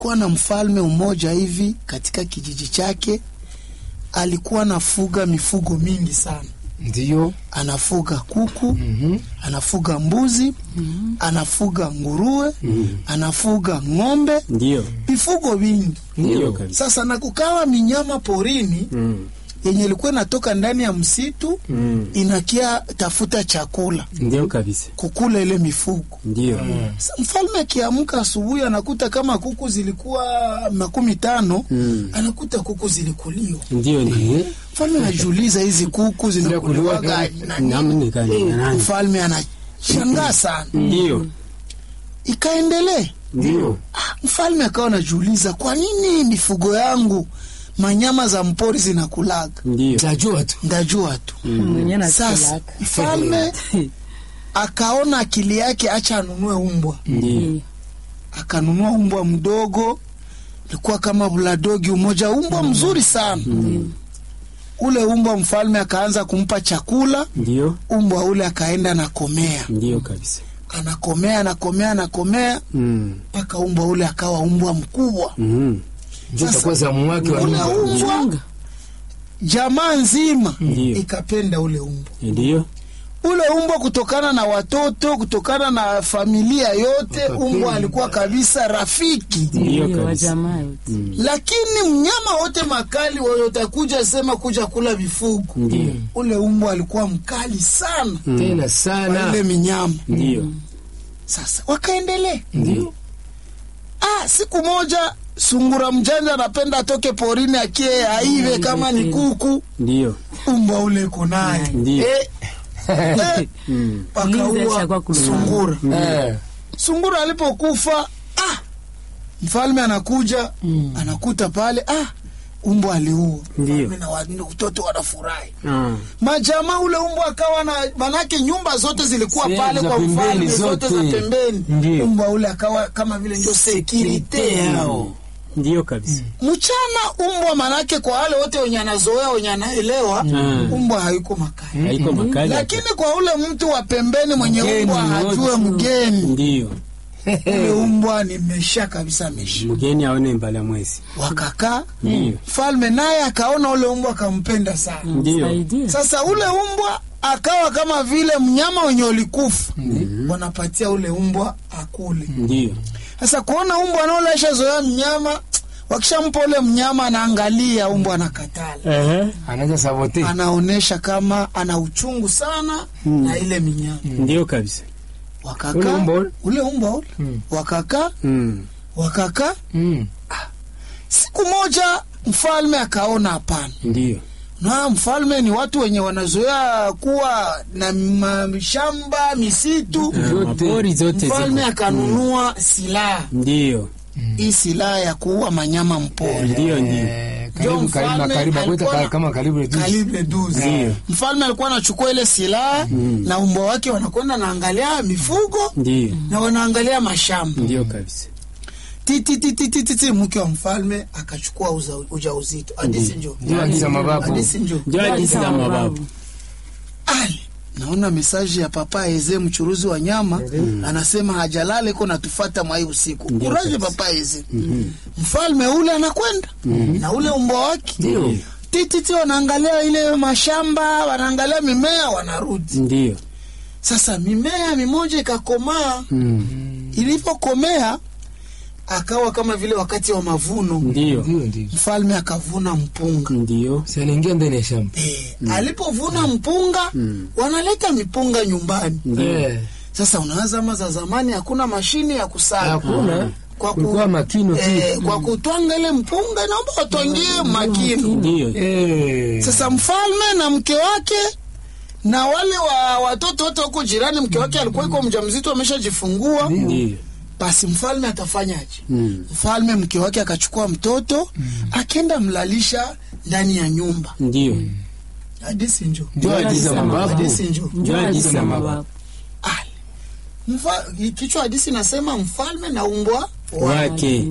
kuwa na mfalme mmoja hivi katika kijiji chake, alikuwa anafuga mifugo mingi sana. Ndiyo. Anafuga kuku, Mhm. anafuga mbuzi, anafuga nguruwe, anafuga ng'ombe, Ndio. mifugo mingi. Ndio kabisa. Sasa na kukawa minyama porini Mm. yenye ilikuwa inatoka ndani ya msitu Mm. inakia tafuta chakula Ndio kabisa. kukula ile mifugo. Ndio. Sa- Mfalme akiamka asubuhi anakuta kama kuku zilikuwa makumi tano Mm. anakuta kuku zilikuliwa. Ndio ndio. Mfalme anajiuliza hizi kuku zinakuliwaga na nini? Namni gani na nani? Mfalme anashangaa sana, Ndio. ikaendelee. Ndio. Ah, Mfalme akawa anajiuliza kwa nini mifugo yangu manyama za mpori zinakulaga? Ndio. Tajua tu. Ndajua tu. mwenye Sasa nakulaka mfalme akaona akili yake, acha anunue umbwa. Ndio. Akanunua umbwa mdogo, ilikuwa kama buladogi umoja, umbwa mzuri sana. Ule umbwa mfalme akaanza kumpa chakula, Ndio. umbwa ule akaenda nakomea, Ndio kabisa. anakomea anakomea anakomea Mm. mpaka umbwa ule akawa umbwa mkubwa. Mhm. Ndio itakuwa zamu wake wa Ule nyumba. umbwa jamaa nzima Ndio. ikapenda ule umbwa Ndio. ule umbwa kutokana na watoto, kutokana na familia yote, Wakapenda. umbwa alikuwa kabisa rafiki. Ndio Ndio, wa kabisa. jamaa yote Lakini mnyama wote makali wenye utakuja sema kuja kula vifugo, Ndio. ule umbwa alikuwa mkali sana Tena kwa sana. ile minyama. Ndio. Sasa wakaendelea. Ndio. Ah, siku moja sungura mjanja anapenda atoke porini akie aive kama ni kuku, Ndio. umbwa ule iko naye Ndio. eh, eh, Mm. Ulinzi wakaua ashakuwa kulala. sungura. Eh. Sungura alipokufa ah, mfalme anakuja anakuta pale ah, umbwa aliua. Ndio. Mfalme na watoto wanafurahi. Ah. Majamaa ule umbwa akawa na manake, nyumba zote zilikuwa Sehemu pale za kwa pembeni mfalme, zote za zote. pembeni. Ndio. Umbwa ule akawa kama vile ndio sekirite yao. Ndio kabisa. Mchana umbwa manake, kwa wale wote wenye anazoea wenye anaelewa, Mm. umbwa hayuko makali, Haiko makali. lakini kwa ule mtu wa pembeni mwenye Mgeni umbwa wote. hajue mgeni Ndio. ule umbwa nimesha kabisa mesha. Mgeni aone mbala mwezi. Wakakaa Ndio. mfalme naye akaona ule umbwa akampenda sana. Ndio. Saidia. Sasa ule umbwa akawa kama vile mnyama wenye ulikufa, wanapatia ule umbwa akule. Ndio. Sasa kuona umbwa anaolesha zoea mnyama, wakishampa ule mnyama anaangalia, umbwa anakatala, Eh. Anaanza sabote. anaonyesha kama ana uchungu sana na ile minyama. Ndio kabisa. Ule Wakakaa umbwa ule? ule umbwa ule Mm. wakakaa Mm. wakakaa. Mm. Siku moja mfalme akaona hapana Ndio. na mfalme ni watu wenye wanazoea kuwa na mashamba misitu. Mapori zote Mfalme ziko. akanunua silaha Ndio. hii silaha ya kuua manyama mpori Ndio ndio. Eh, Ndio karibu karibu mfalme karibu alikuwa kweta na- kama karibu reduce. kalibre 12. Ndio. Mfalme alikuwa anachukua ile silaha na umbwa wake wanakwenda naangalia mifugo Ndio. na wanaangalia mashamba. Ndio kabisa. Titi titi titi titi, mke wa mfalme akachukua uza- ujauzito. Hadisi njo, Ndio hadithi za mababu. hadisi njo. Ndio hadithi za mababu. Ali, naona mesaji ya papa Eze mchuruzi wa nyama anasema hajalala iko natufata mwai usiku. Ndio Kuraje kabisa. papa Eze. Mfalme ule anakwenda na ule umbwa wake Ndio. tititi, wanaangalia ile mashamba, wanaangalia mimea, wanarudi. Ndio. Sasa mimea mimoja ikakomaa, Mm. ilipokomea akawa kama vile wakati wa mavuno, Ndio. Ndio ndio. mfalme akavuna mpunga. Ndio. Si anaingia ndani ya shamba. Eh, alipovuna mpunga wanaleta mipunga nyumbani. Ndio. Eh. Sasa unawaza ama za zamani hakuna mashine ya kusaga Hakuna. kwa, ku, Kulikuwa makino tu. eh, kwa kutwanga ile mpunga, naomba watwangie makini. Ndio. Eh. Sasa mfalme na mke wake na wale wa watoto wote huko jirani, mke wake alikuwa iko mjamzito ameshajifungua. Ndio. Basi mfalme atafanyaje? Mm. Mfalme mke wake akachukua mtoto akenda mlalisha ndani ya nyumba. Ndio. Hadisi njo, Ndio hadithi za mababu. hadisi njo. Ndio hadithi za mababu. Ali. Mfa, kichwa hadisi nasema mfalme na umbwa Wake. Ndio.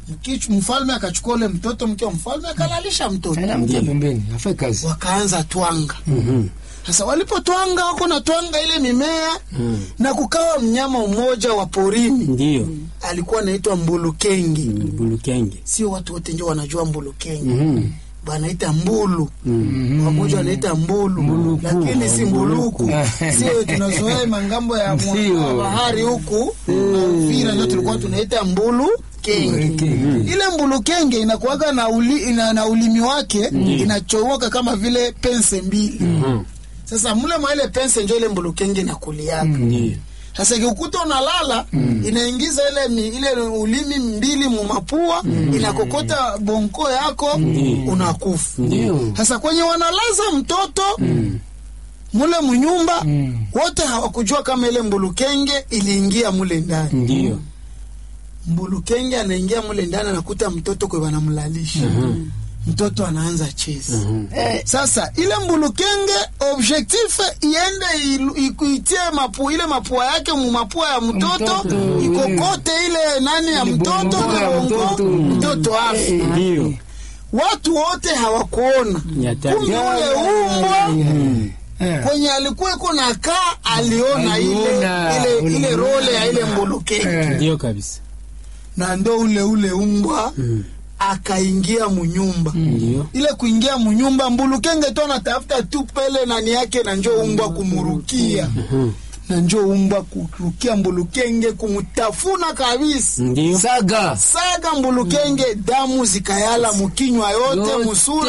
Mkichu, mfalme akachukua ule mtoto, mke wa mfalme akalalisha mtoto, Anamtia pembeni, afai kazi. wakaanza twanga. Sasa walipotwanga, wako na twanga ile mimea na kukawa mnyama mmoja wa porini Ndiyo. alikuwa anaitwa mbulukenge. Bulukenge. Sio watu wote ndio wanajua mbulukenge banaita mbulu wamoja wanaita mbulu lakini si mbuluku sio tunazoea mangambo ya mwa- Ndio. bahari huku na Uvira ndio tulikuwa tunaita mbulu kenge ile mbulu kenge inakuwaga na, uli, ina, na ulimi wake inachomoka kama vile pense mbili sasa mule mwa ile pense njo ile mbulu kenge inakuliaka Ndiyo. sasa ikikuta unalala inaingiza ile mi, ile ulimi mbili mumapua inakokota bonko yako unakufa. Ndio. Sasa kwenye wanalaza mtoto mule munyumba wote hawakujua kama ile mbulukenge iliingia mule ndani. Ndiyo. Mbulukenge anaingia mule ndani anakuta mtoto kwe wanamlalisha mtoto anaanza cheza eh. Sasa ile mbulukenge objectif iende ilu- ikuitie mapu, ile mapua yake mu mapua ya mtoto Mtoto, ikokote ile nani ya mtoto bongo ya bongo, mtoto. mtoto afe. Ndiyo. Watu wote hawakuona Ni hatari. kumbe ule umbwa Eh. kwenye alikuwa iko na kaa aliona ile Aliona. ile, ile Ule role ya ile mbulukenge Eh. Ndiyo kabisa. na ndo ule ule umbwa akaingia munyumba Ndiyo. ile kuingia munyumba mbulukenge tu anatafuta tu pele nani yake na njo umbwa kumurukia na njo umbwa kurukia mbulukenge kumutafuna kabisa Ndiyo. Saga. saga mbulukenge damu zikayala mukinywa yote musura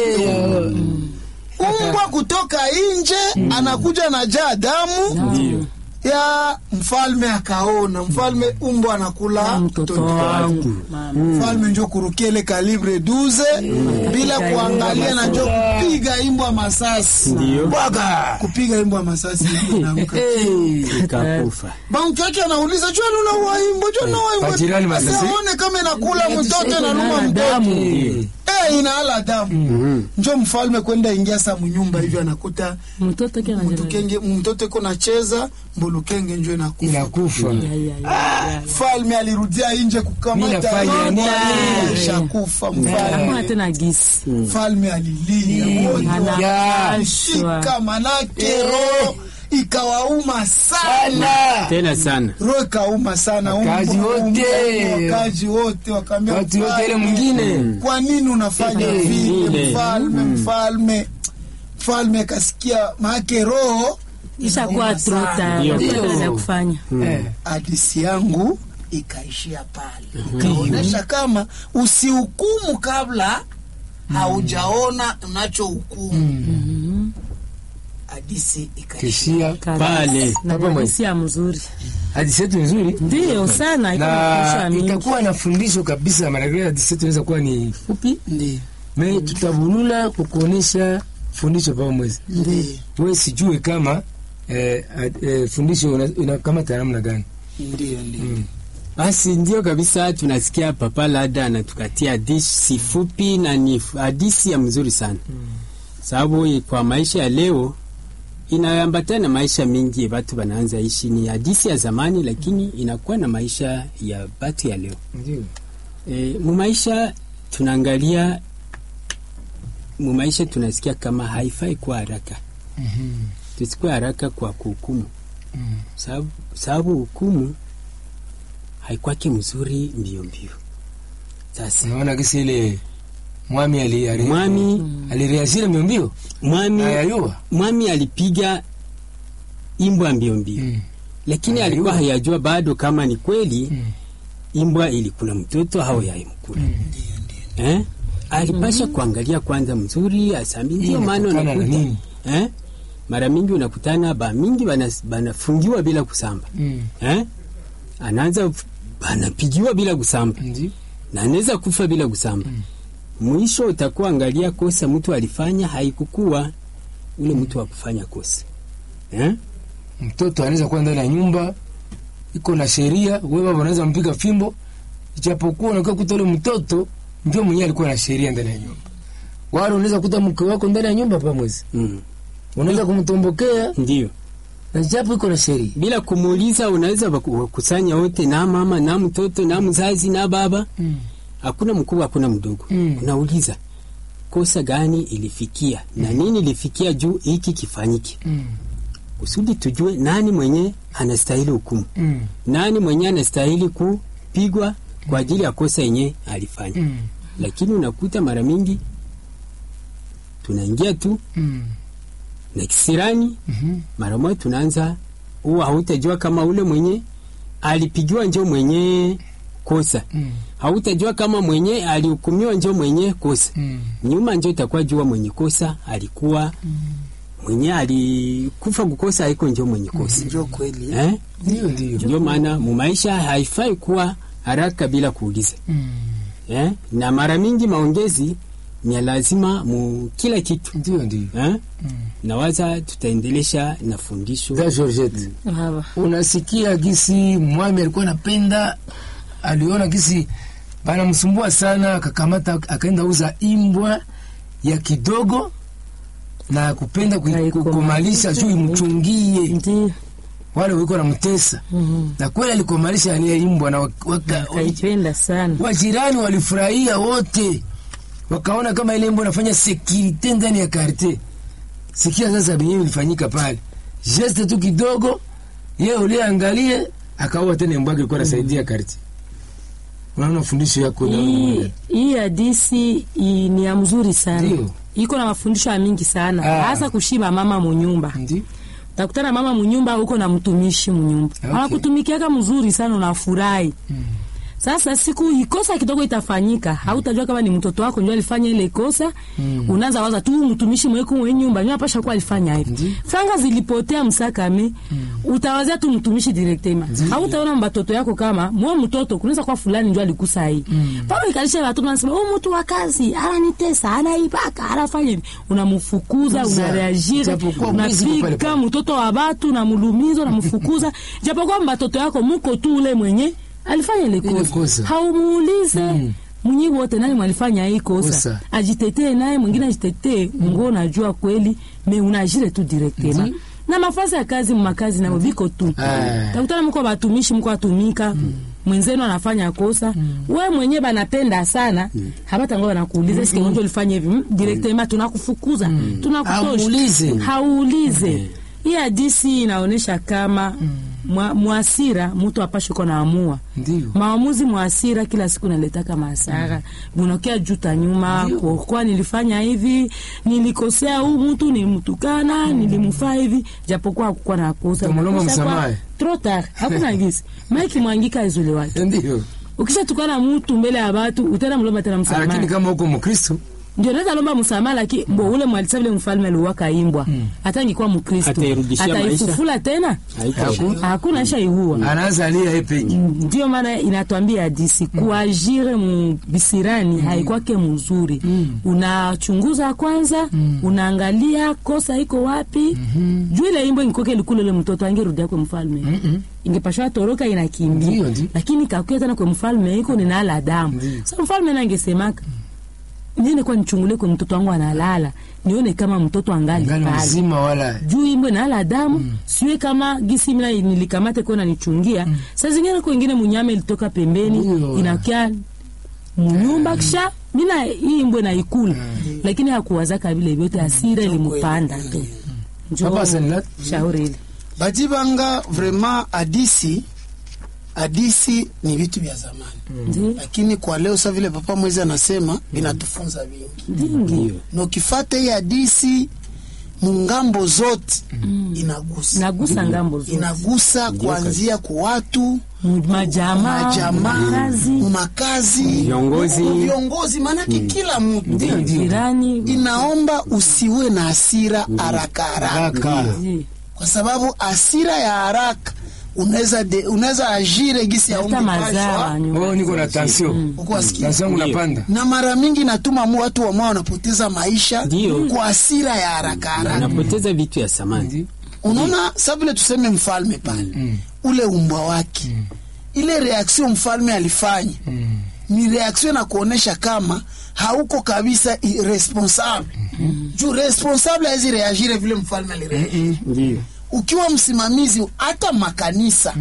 umbwa kutoka nje anakuja na jaa damu Ndiyo. ya mfalme akaona mfalme umbwa anakula Mtoto mtoto wangu. mfalme njo kurukia ile kalibre 12 bila kuangalia na njo kupiga imbwa masasi Ndiyo. bwaga kupiga imbwa masasi imbwa inaanguka. Ikakufa. banki yake anauliza jua nuna waimbo jua nuna waimbo Majirani masasi. Sasa aone kama inakula mtoto inaluma mtoto Ndiyo. eh inaala damu njo mfalme kwenda ingia sa munyumba hivyo anakuta mtoto kia mbulukenge mtoto iko nacheza mbulukenge njo inakufa Inakufa. mfalme alirudia nje Mimi kukamata nafanya nini? nini? Ishakufa hakuna mfalme tena gisi mfalme alilia wote anapashwa wakashika manake roho ikawauma sana Tena sana. roho ikauma sana Wakazi Umbwa- wote. umbwa- wakazi wote wakaambia Watu wote ile mfalme, mwingine. kwa nini unafanya vile vile. mfalme mfalme mfalme kasikia maake roho ishakuwa inauma sana. trota Ndio. hakuna ya kufanya Eh. hadisi yangu ikaishia pale ikaonyesha kama usihukumu kabla haujaona unachohukumu hadisi ikaishia Kishia. Pale. na Hapa mwe- hisia mzuri Hadithi yetu nzuri. ndio sana iko na nafundisha mingi itakuwa na fundisho kabisa. Maanake hadithi yetu inaweza kuwa ni fupi, ndio me tutabulula kukuonesha fundisho pamoja. ndio Wewe sijue kama eh, ad- eh, fundisho una- inakamata namna gani? ndio ndio Basi ndio kabisa, tunasikia Papa Lada anatukatia hadithi fupi na ni hadithi ya mzuri sana sababu kwa maisha ya leo inaambatana na maisha mingi watu wanaanza ishi. Ni hadithi ya zamani, lakini inakuwa na maisha ya watu ya leo. Ndio. E, mu maisha tunaangalia, mu maisha tunasikia kama haifai kuwa haraka, tusikuwe haraka kwa kuhukumu sababu sababu hukumu haikwake mzuri mbio mbio. Sasa Unaona kisi ile mwami ali ali mwami alireasira mbio mbio mwami ayayua mwami alipiga imbwa mbio mbio, Mm. lakini Ayayua. alikuwa hayajua bado kama ni kweli Mm. imbwa ilikula mtoto au yaimkula eh? Alipasha kuangalia kwanza mzuri asambi, ndio maana inatokana na unakuta nini? eh? mara mingi unakutana ba mingi bana- banafungiwa bila kusamba Mm. eh? anaanza banapigiwa bila kusamba Ndio. na anaweza kufa bila kusamba. Mwisho utakuwa angalia kosa mtu alifanya haikukuwa ule mtu wa kufanya kosa eh? Mtoto anaweza kuwa ndani ya nyumba iko na sheria, wewe baba unaweza mpiga fimbo, ijapokuwa unakuwa kuta ule mtoto ndio mwenyewe alikuwa na sheria ndani ya nyumba. Wala unaweza kuta mke wako ndani ya nyumba pamoja, mm. unaweza kumtombokea Ndio, na japo iko na sheria. bila kumuuliza unaweza waku- wakusanya wote na mama na mtoto na mzazi na baba Mm. hakuna mkubwa hakuna mdogo Mm. unauliza kosa gani ilifikia na nini ilifikia juu hiki kifanyike Mm. kusudi tujue nani mwenye anastahili hukumu Mm. nani mwenye anastahili kupigwa kwa ajili ya kosa yenye alifanya Mm. lakini unakuta mara mingi tunaingia tu Mm. na kisirani Mhm. mara moja tunaanza huwa hautajua kama ule mwenye alipigiwa njo mwenye kosa Mm. hautajua kama mwenye alihukumiwa njo mwenye kosa Mm. nyuma njo itakuwa jua mwenye kosa alikuwa mwenye alikufa kukosa haiko njo mwenye kosa njo kweli eh? Ndio, ndio. ndio maana mumaisha haifai kuwa haraka bila kuuliza Mm. eh? na mara mingi maongezi ni ya lazima mu kila kitu Ndio, ndio. eh? nawaza tutaendelesha na fundisho Da Georgette. Hawa. unasikia gisi mwami alikuwa anapenda, aliona gisi banamsumbua sana, akakamata akaenda uza imbwa ya kidogo na kupenda kui- Kaikomalisha. kukomalisha juu imchungie Ndio. wale wiko namtesa, Mhm. na kweli alikomalisha ile imbwa na waka- waka- Kaipenda sana. wajirani walifurahia wote, wakaona kama ile imbwa inafanya sekirite ndani ya karte. Sikia sasa benyewe ilifanyika pale, geste tu kidogo, ye uliangalie akaua tena imbwa yake ilikuwa nasaidia karte. Unaona fundisho yako na Hii hii hadisi i- ni ya mzuri sana. Ndio. Iko na mafundisho ya mingi sana, Ah. hasa kushiba mama munyumba. ndio Utakutana mama munyumba uko na mtumishi munyumba. Okay. Anakutumikiaka mzuri sana unafurahi. Sasa siku ikosa kidogo itafanyika, hautajua kama ni mtoto wako ndio alifanya ile kosa. Unaanza waza tu mtumishi mweko mwenye nyumba ndio apasha kuwa alifanya hivi. Ndi. Franga zilipotea msakame. Utawazia tu mtumishi directement. Hautaona mbatoto yako kama mwa mtoto kunaweza kwa fulani ndio alikusa hii. Pale ikalisha watu wanasema oh, mtu wa kazi ananitesa, anaibaka, anafanya hivi. Unamfukuza, Kuza. unareagire, Ijapokuwa mwizi uko pale unapika pale. mtoto wa batu na mulumizo na mfukuza japokuwa mbatoto yako muko tu ule mwenye alifanya ile Ile kosa kosa. haumuulize Mm. mwenye wote nani mwalifanya hii kosa, Kosa. ajitetee naye mwingine ajitetee ngo unajua kweli me unajire tu directement Ndi. na mafasi ya kazi makazi nao biko tu Ah. takutana mko batumishi mko atumika mwenzenu anafanya kosa we mwenye banapenda sana habata ngo banakuuliza sike njo ulifanya hivi Mm, directement tunakufukuza tunakutosha Hauulize. hauulize hii hadisi inaonyesha kama mwa- mwasira mtu apashe ko naamua ndio maamuzi mwasira kila siku naletaka masara bunakia juta nyuma Ndio. kwa nilifanya hivi nilikosea huu mtu nilimtukana nilimfaa hivi japokuwa hakukuwa na kosa Utamlomba Kosa kwa- msamaha. trop tard hakuna gisi maiki mwangika izule wake ndio, ukishatukana mtu mbele ya watu utenda mlomba tena lakini msamaha kama uko Mkristo ndio naweza lomba msamaha lakini bo ule mwalisa vile mfalme aliuwaka imbwa hata ingekuwa mkristo Atairudishia maisha. ataifufula tena Haiko- hakuna isha iua anaanza alia yeye peke ndio maana inatwambia hadisi kuajire mbisirani haikwake mzuri unachunguza kwanza unaangalia kosa iko wapi juu ile imbo ingikoke likule ule mtoto angerudia kwe mfalme ingepashwa toroka inakimbia Ndio, ndio. lakini kakuya tena kwe mfalme iko ninala damu sa mfalme nangesemaka niende kwa nichungule kwe mtoto wangu analala nione kama mtoto angali ngali pale mzima wala juu imbwe nala damu siwe kama gisi mina nilikamate kwa nanichungia saa zingine kwa ingine munyama ilitoka pembeni Ndio. inakia munyumba kisha mina hii imbwe naikula lakini hakuwazaka vile vyote asira ilimupanda tu Njoo Papa Sanlat. shauri ile bajibanga vraiment hadisi hadisi ni vitu vya zamani Ndi- lakini kwa leo sa vile papa mwezi anasema inatufunza vingi ndingi na ukifata hii hadisi mungambo zote inagusa nagusa ngambo zote inagusa kuanzia kwa watu Mu- majamaa majamaa kazi makazi Viongozi. viongozi maanake kila mtu jirani inaomba usiwe na hasira haraka haraka haraka Ndi. kwa sababu hasira ya haraka unaweza de- unaweza ajire gisi ya hata mazao oh, niko na tension ukwasikia tension yangu Ndio. napanda na mara mingi natuma mu watu wamao wanapoteza maisha Ndio. kwa hasira ya haraka haraka anapoteza vitu ya samani Ndio. unaona sa vile tuseme mfalme pale ule umbwa wake ile reaksio mfalme alifanya ni reaksio na kuonesha kama hauko kabisa i- responsable juu responsable hawezi reagire vile mfalme alireagire ndio ukiwa msimamizi hata makanisa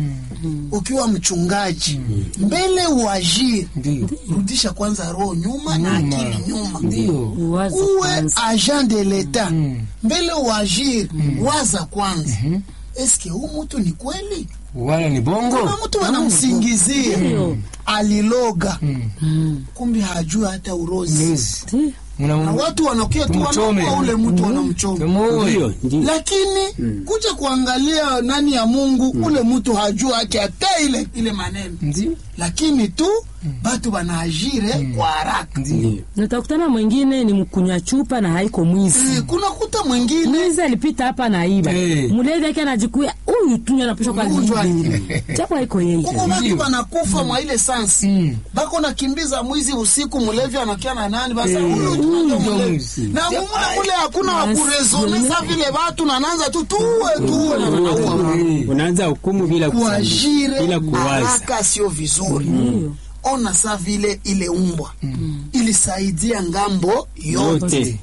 ukiwa mchungaji mbele uajiri Ndio. rudisha kwanza roho nyuma na Nyuma. akili nyuma Ndio. Uwaze uwe kwanza. agent de l'etat Mm. mbele uajiri waza kwanza eske huu mtu ni kweli Wala ni bongo. kuna mtu wanamsingizia Ndio. aliloga Mm. kumbe hajui hata urozi Ndozi. Ndio. Muna na watu wanakia tu Tumchome. wanaua ule mtu wanamchoma Tumoe. Ndio, ndio. lakini kuja kuangalia nani ya Mungu ule mtu hajua haki hata ile ile maneno Ndio. lakini tu batu banaajire kwa haraka Ndio. Natakutana mwingine ni mkunywa chupa na haiko mwizi. Eh, kuna kuta mwingine Mwizi alipita hapa na iba. Eh. Mlevi yake anajikuya huyu tu anapishwa kwa Mgonjwa. hivi. Japo haiko yeye. kuko batu Ndio. banakufa mwa ile sansi Mm. bako nakimbiza mwizi usiku mlevi anakia na nani basa Eh, huyu tu huyu ndio ndio mlevi mwizi. na mumuna mule hakuna Basi, wakurezone sa vile batu nananza tu tuwe tuwe na wanaua Eh. unaanza hukumu bila kusali, kuajire bila kuwaza. haraka sio vizuri ona sa vile ile umbwa ilisaidia ngambo yote yote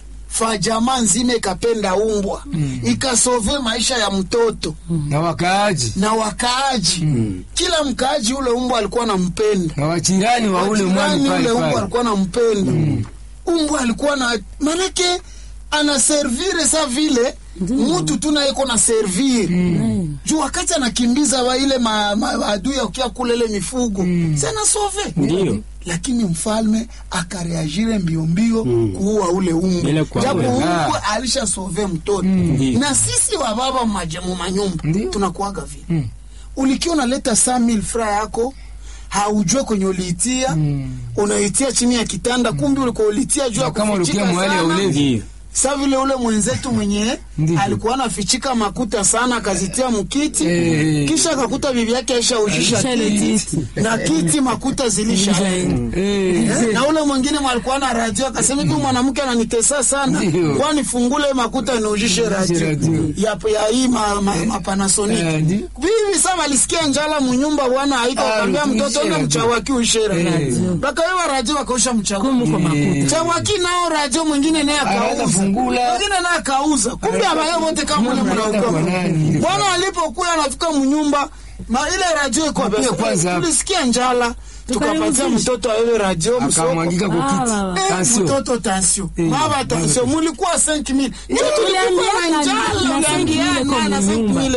fa jamaa nzima ikapenda umbwa ikasove maisha ya mtoto Na wakaaji. na wakaaji kila mkaaji ule umbwa alikuwa nampenda Na wachirani wa ule mwani Jirani pale ule umbwa pale. alikuwa nampenda umbwa alikuwa na manake anaservire sa vile mutu tu naye iko na servire juu wakati anakimbiza wa ile ma- ma- maadui akia kule ile mifugo mm. sove Ndio. lakini mfalme akareagire mbio mbio kuua ule umbwa Bila kuua. japo Ah. umbwa alisha sove mtoto Ndio. na sisi wa baba majemu manyumba Ndio. tunakuaga vile Mm. ulikiwa unaleta 100000 fra yako haujue kwenye uliitia Mm. unaitia chini ya kitanda kumbe ulikuwa ulitia juu ya Na kama ulikia kufichika mwali ya sana ulevi. ndio sa vile ule mwenzetu mwenye Ndiyo. alikuwa anafichika makuta sana akazitia mkiti Eh. kisha akakuta bibi yake aisha ujisha Aisha ile kiti kiti. na kiti makuta zilisha Eh. na ule mwingine mwalikuwa na radio akasema hivi mwanamke ananitesa sana Ndiyo. kwa nifungule makuta niujishe radio radio. ya, ya hii ma, ma, ma Panasonic Eh, ndiyo. bibi sasa alisikia njala munyumba bwana aika Ah, akamwambia tuishe mtoto enda radio. mchawaki uishe radio Eh. bakawewa radio wakausha mchawaki Kumu kwa makuta. chawaki nao radio mwingine naye Anaweza akauza fungula. mwingine naye akauza kumbe abaye wote kama ule Mnaleta mnaokoka kwa nani? bwana alipokuwa anafika mnyumba ma ile radio iko Mapia kwanza. pesa tulisikia njala tukapatia Tukaiuzisha. mtoto awewe radio msoko Akamwangika kwa Ah, kiti. baba. Eh, Tansio. mtoto tansio Eh, baba tansio mulikuwa 5000 ndio tulikuwa na tuliambiana na- njala na 5,000 uliambiana kwa na nyumba. 5000